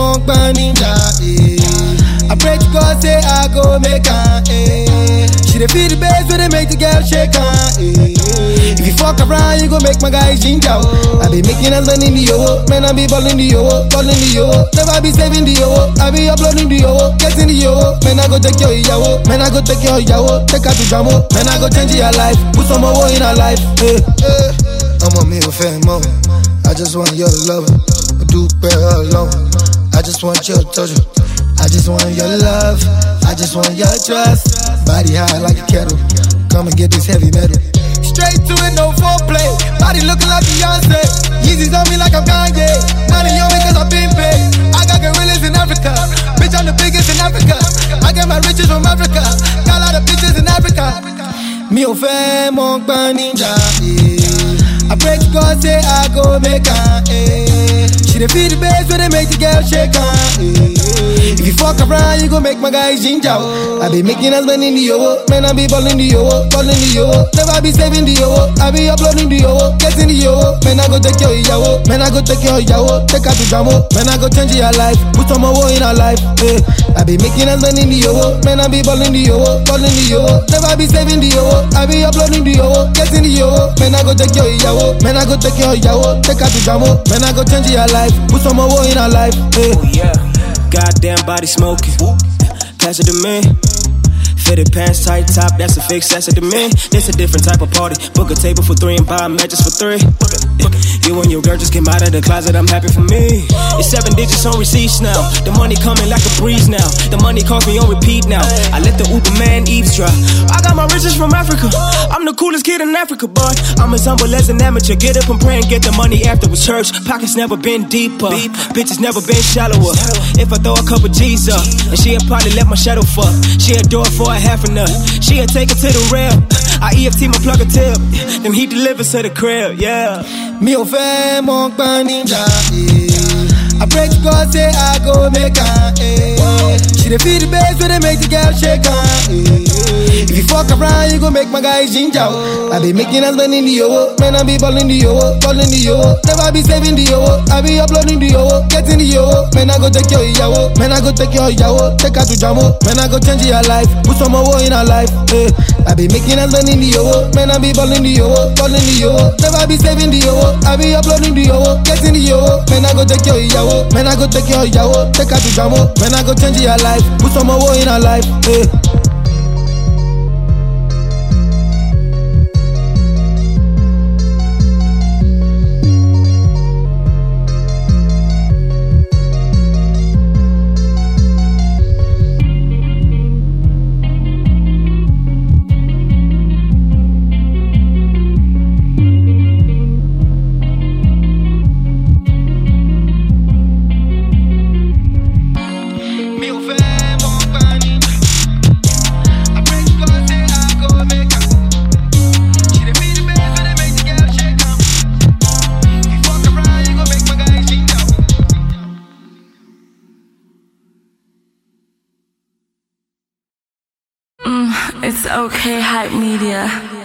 mo gbọ́n níjà. eh. I pray to God say I go make am. Eh. She dey feel the bass when they make the girl shake am. Eh. If you fuck around, you go make my guy ginger. oh. I be making us in the yo, man I be balling the yo, balling the yo. Never be saving the yo, I be uploading the yo, getting the yo. Man I go take your yawo, man I go take your yawo, take her to jamo. Man I go change your life, put some more in her life. Eh. Eh. ọmọ mi ò fẹ́ mọ́ I just want your love mo dúpẹ́ ọlọ́run I just want your touch I just want your love I just want your trust body high like a kettle come and get this heavy metal. Straight to it, no foreplay. Body looking like Beyonce. Yeezys on me like I'm Kanye. Money on me cause I've been paid. I got gorillas in Africa. Bitch, I'm the biggest in Africa. I get my riches from Africa. Got a lot of bitches in Africa. Mi ò fẹ́ mọ gbọ́n níjà. eh. I pray to God say I go make am. eh. She dey feel the bass when they make the girl shake am. eh. If you fuck around, you go make my guy ginger. oh. I be making us money in the yo, man I be balling the yo, balling the yo. Never be saving the yo, I be uploading the yo, getting the yo. Man I go take your yawo, man I go take your yawo, take her to jamo. Man I go change your life, put some more in her life. eh. I be making us money in the yo, man I be balling the yo, balling the yo. Never be saving the yo, I be uploading the yo, getting the yo. Man I go take your yawo, man I go take your yawo, take her to jamo. Man I go change your life, put some more in her life. eh. Oh yeah, goddamn body smoking. Pass it to me. Fitted pants, tight top, that's a fix, that's it to me. This a different type of party. Book a table for three and buy matches for three. You and your girl just came out of the closet, I'm happy for me. It's seven digits on receipts now. The money coming like a breeze now. The money calls me on repeat now. I let the Uber man eavesdrop. I got my riches from Africa. I'm the coolest kid in Africa, boy. I'm as humble as an amateur. Get up and pray and get the money afterwards. Church pockets never been deeper. Bitches never been shallower. If I throw a couple G's up, and she'll probably let my shadow fuck. She'll do it for a half a nut. She'll take it to the rail. I EFT my plug a tip. Then he delivers to the crib, yeah. Mi ò fẹ́ mọ gbọ́n níjà. eh. I pray to God say I go make am. eh. She dey feel the bass when they make the girl shake am. eh. If you fuck around, you go make my guy ginger. oh. I be making us money in the yo, man I be balling the yo, balling the yo. Never be saving the yo, I be uploading the yo, getting the yo. Man I go take your yawo, man I go take your yawo, take her to jamo. Man I go change your life, put some more in her life. eh. I be making us money in the yo, man I be balling the yo, balling the yo. Never be saving the yo, I be uploading the yo, getting the yo. Man I go take your yawo, man I go take your yawo, take her to jamo. Man I go change your life, put some more in her life. eh. Mi ò fẹ́ mọ gbọ́n níjà. I pray to God say I go make am. She dey feel the bass when they make the girl shake am. If you fuck around, you go make my guy ginger. It's okay, hype media.